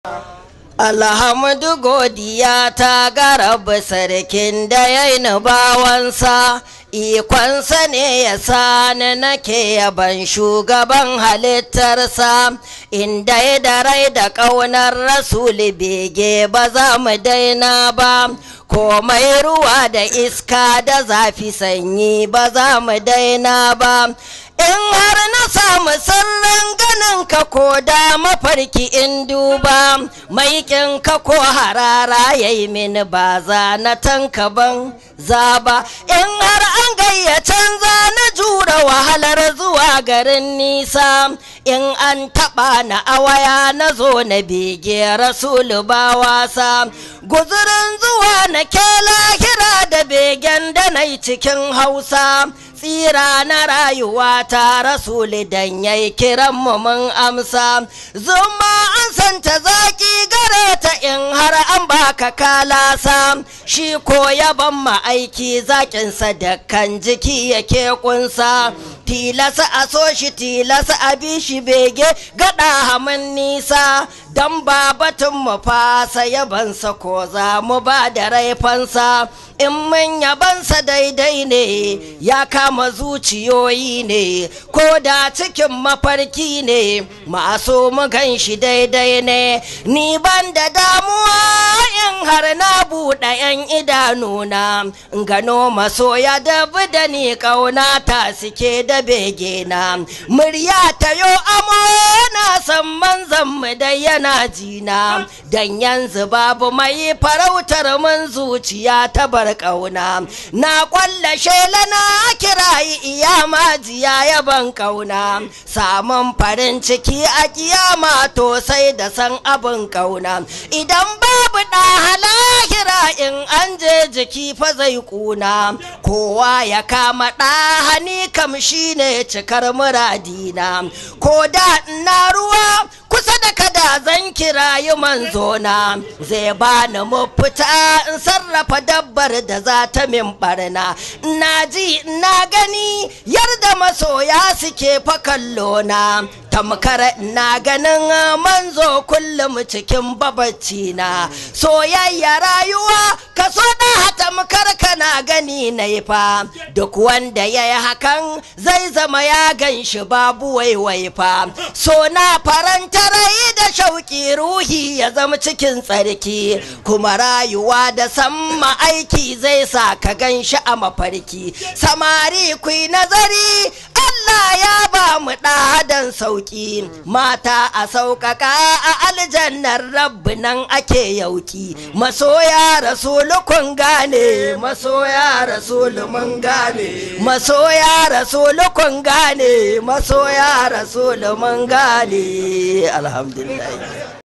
Alhamdu godiya ta garaba sarkin da ya yi bawansa, ikonsa ne ya sani nake yaban shugaban halittarsa, inda ya da rai da ƙaunar rasuli bege ba za mu daina ba. komai ruwa da iska da zafi sanyi ba za mu daina ba in har na samu sirrin ganin ka ko da mafarki in duba maikin ka ko harara ya yi mini ba za na tanka ban zaba in har an gayyacen za na jura wahalar zuwa garin nisa in an taɓa na awaya na zo na bege rasulu ba wasa guzurin zuwa na ke lahira da begen da na cikin hausa tsira na rayuwa ta rasuli dan yayi kiran mu mun amsa zuma an santa zaki gare ta in har an baka kalasa shi ko yaban ma aiki zakinsa da kan jiki yake kunsa tilasa a so shi tilasa a bi shi bege gada hamun nisa dan ba batun mu fasa yabansa ko za mu ba da raifansa in mun yabansa daidai ne ya kama zuciyoyi ne ko da cikin mafarki ne masu mu gan shi daidai ne ni ban da damuwa in har na buɗe 'yan idanuna gano masoya da da ni ƙauna ta suke da bege na murya ta yo amo na san manzan mu da yana jina dan yanzu babu mai farautar mun zuciya ta bar ƙauna na ƙwalla shela na kirayi iya majiya yaban ƙauna samun farin ciki a kiyama to sai da san abin ƙauna idan babu ɗa halahira in an je jiki fa zai ƙuna kowa ya kama ɗa hani kam shine cikar muradina ko da na ruwa kusa da kada zan kirayi manzona zai bani mafita in sarrafa dabbar da za ta min barna na ji na gani yarda masoya suke fa kallona tamkar na ganin manzo kullum cikin babacci na soyayya rayuwa kaso da tamkar kana gani na fa duk wanda ya yi hakan zai zama ya gan shi babu waiwai fa so na faranta rai da shauki ruhi ya zama cikin tsarki kuma rayuwa da samma aiki zai sa ka gan shi a mafarki samari ku nazari Allah ya ba mu ɗadan sauki mata a sauƙaƙa a aljannar rabbi nan ake yauki masoya rasulu kun gane masoya rasulu mun gane masoya rasulu kun gane masoya rasulu mun gane alhamdulillah